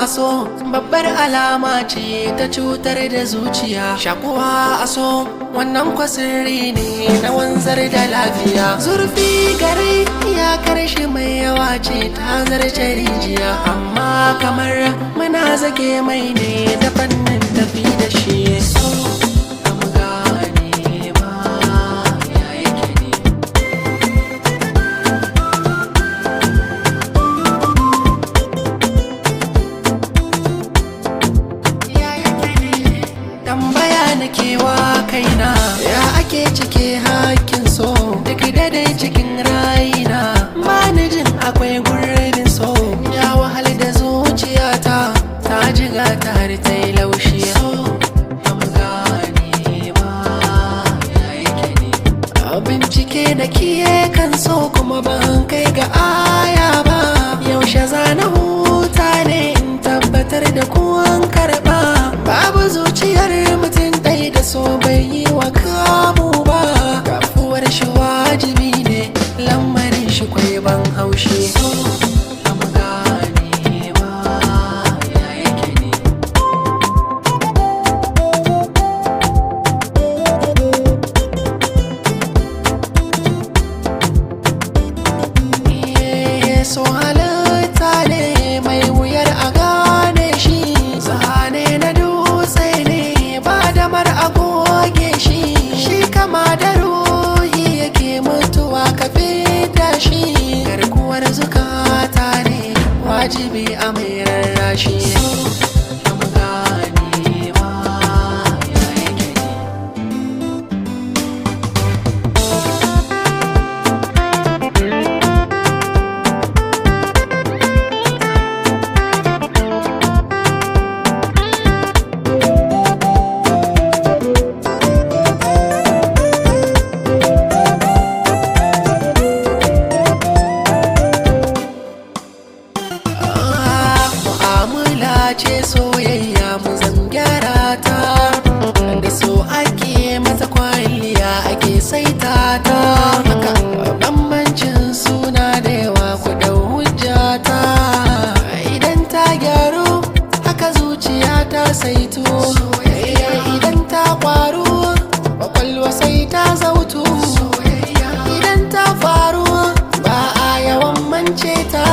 a so babbar alama ce ta cutar da zuciya shakuwa a so wannan kwasirri ne na wanzar da lafiya zurfi gare ya karshe mai yawa ce ta zarce rijiya amma kamar muna zage mai ne da fannin tafi da shi so am gane ma ya yake ne tambaya na kewa kaina ya ake cike hakkin so duk dai cikin raina bani jin akwai gurbin so ya wahal da zuciyata ta jiga ta har ta yi laushi so am gane ma ya yake ne a bincike da kiye kan so kuma ban kai ga aya ba yaushe zana huta ne in tabbatar da kuwan karba babu zuciyar mutum ɗaya da so bai yi wa kamu ba kafuwar shi wajibi ne lamarin shi kwai ban haushi so am gane ma ya yake ne Iye, so halitta ne mai wuyar a gane shi zane na dutse ne ba damar a goge shi shi kama da ruhi yake mutuwa ka fita shi garkuwar zukata ne wajibi a mai rarrashi am gane ma ya yake ne mu'amala ce soyayya mu zan gyara ta da so ake mata kwalliya ake saita ta haka bambancin suna da yawa ku dau hujjata idan ta gyaru haka zuciya ta saito soyayya idan ta kwaru kwakwalwa sai ta zautu soyayya idan ta faru ba a yawan mance ta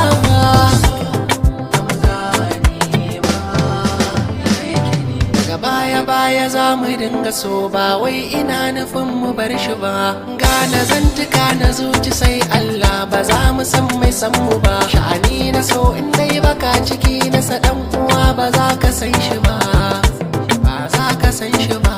daga baya baya za mu dinga so ba wai ina nufin mu bar shi ba gane zantuka na zuci sai Allah ba za mu san mai san mu ba sha'ani na so in dai baka ciki na sa dan uwa ba za ka san shi ba ba za ka san shi ba